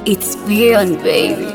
It's beyond, baby.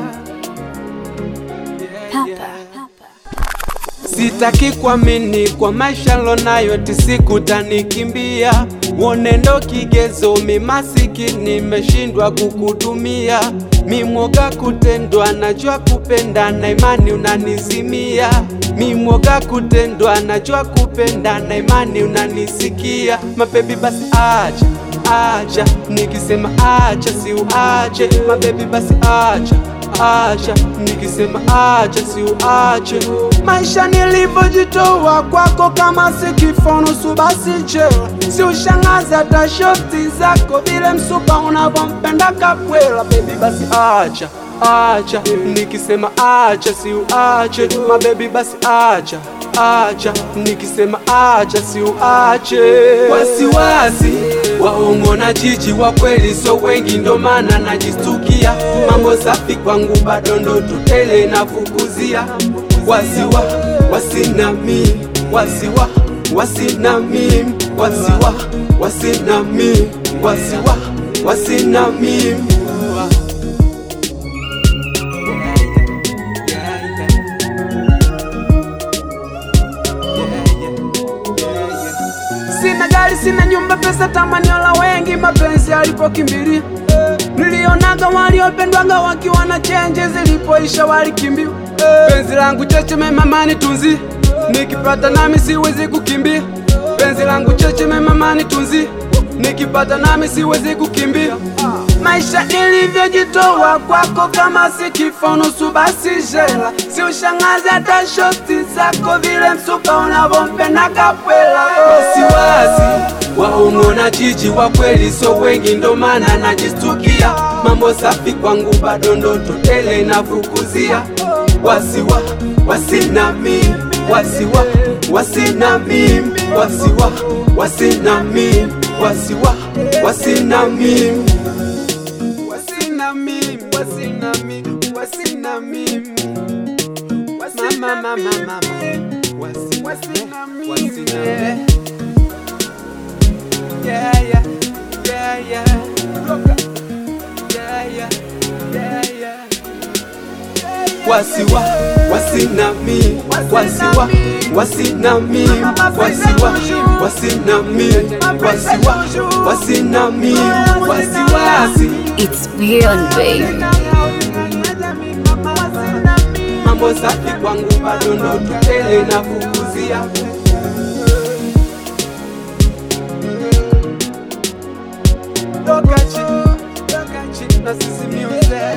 Papa. Sitaki kuamini kwa maisha lonayo tisiku tanikimbia, wonendo kigezo, mimasiki nimeshindwa kukutumia, mimwoga kutendwa, najua kupenda na imani unanizimia, mimwoga kutendwa, najua kupenda na imani unanisikia, mabebi basi acha acha, nikisema acha si uache, mabebi basi acha acha nikisema acha si uache maisha nilivyojitoa kwako kama si kifo nusu basi jela si ushangazi hata shoti zako vile msupa unavyompenda kapwela bebi basi acha acha nikisema acha si uache mabebi basi acha acha nikisema acha si uache wasiwasi waongo na jiji wa kweli so wengi ndo maana najistukia mambo safi kwangu bado ndo tutele nafukuzia wasiwa wasina mimi wasiwa wasina mimi wasiwa wasina mimi wasiwa wasina mimi Sina gari, sina nyumba, pesa tamanio la wengi, mapenzi alipokimbilia nilionaga waliopendwaga wakiwa na chenje, zilipoisha walikimbia. Penzi langu cheche memamani tunzi, nikipata nami siwezi kukimbia. Penzi langu cheche memamani tunzi, nikipata nami siwezi kukimbia. Maisha nilivyojitoa kwako kama si kifo nusu basi jela, si ushangazi hata shoti zako vile msuka unavyompenda kapwela. Wasiwasi waongo na jiji wa kweli so wengi, ndo maana najistukia. Mambo safi kwangu bado ndoto tele nafukuzia. Wasiwa wasina mimi, wasiwa wasina mimi, wasiwa wasina mimi, wasiwa wasina mimi wasina mimi, wasina mimi, wasina mimi. Mama, mama, mama, wasi- wasina mimi. Yeah, yeah, yeah, yeah. Roka. Yeah, yeah, yeah, yeah. Wasiwa, wasina mimi, wasiwa, wasina mimi, wasiwa, wasina mimi, wasiwa, wasina mimi, wasiwasi. It's beyond, baby. mambo safi kwangu bado ndo tutele na kukuzia Lokachi, lokachi, na sisi music